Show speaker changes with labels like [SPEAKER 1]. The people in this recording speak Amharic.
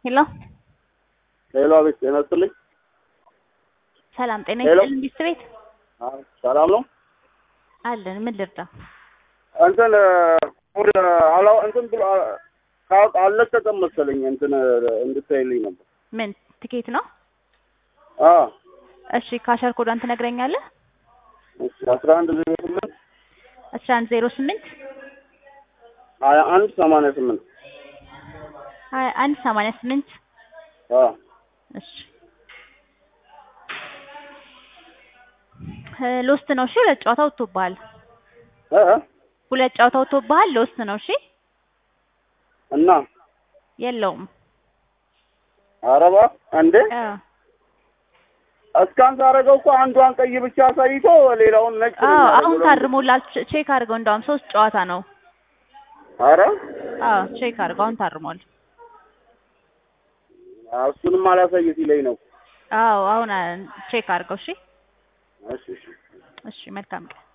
[SPEAKER 1] ሄሎ
[SPEAKER 2] ሄሎ፣ አቤት። ጤና ይስጥልኝ።
[SPEAKER 1] ሰላም ጤና
[SPEAKER 2] ሄሎ።
[SPEAKER 1] ይስጥልኝ። ቢስት ቤት
[SPEAKER 2] አዎ፣ ሰላም ነው።
[SPEAKER 1] አለን። ምን ልርዳ?
[SPEAKER 2] እንትን ወደ አላ እንትን ብሎ ካውቅ አልለቀቀም መሰለኝ እንትን እንድታይልኝ ነበር።
[SPEAKER 1] ምን ትኬት ነው?
[SPEAKER 2] አዎ፣
[SPEAKER 1] እሺ ካሸር ኮዷን ትነግረኛለህ?
[SPEAKER 2] እሺ። አስራ አንድ ዜሮ ስምንት
[SPEAKER 1] አስራ አንድ ዜሮ ስምንት
[SPEAKER 2] ሀያ አንድ ሰማንያ ስምንት
[SPEAKER 1] ሀያ አንድ ሰማንያ ስምንት
[SPEAKER 2] አዎ፣
[SPEAKER 1] እሺ እ ሎስት ነው። እሺ ሁለት ጨዋታ ወጥቶብሃል።
[SPEAKER 2] እ እ
[SPEAKER 1] ሁለት ጨዋታ ወጥቶብሃል። ሎስት ነው። እሺ
[SPEAKER 2] እና
[SPEAKER 1] የለውም።
[SPEAKER 2] አረባ እንዴ
[SPEAKER 1] አ
[SPEAKER 2] እስካን ሳደርገው እኮ አንዷን ቀይ ብቻ አሳይቶ ሌላውን ነጭ ነው
[SPEAKER 1] አዎ
[SPEAKER 2] የሚያደርገው።
[SPEAKER 1] አሁን ታርሞላል። ቼ- ቼክ አድርገው። እንደውም ሶስት ጨዋታ ነው።
[SPEAKER 2] አረ
[SPEAKER 1] አዎ ቼክ አድርገው። አሁን ታርሟል።
[SPEAKER 2] እሱንም አላሳይ ሲለኝ ነው።
[SPEAKER 1] አዎ አሁን አ- ቼክ አድርገው። እሺ
[SPEAKER 2] እሺ እሺ
[SPEAKER 1] እሺ መልካም ቀን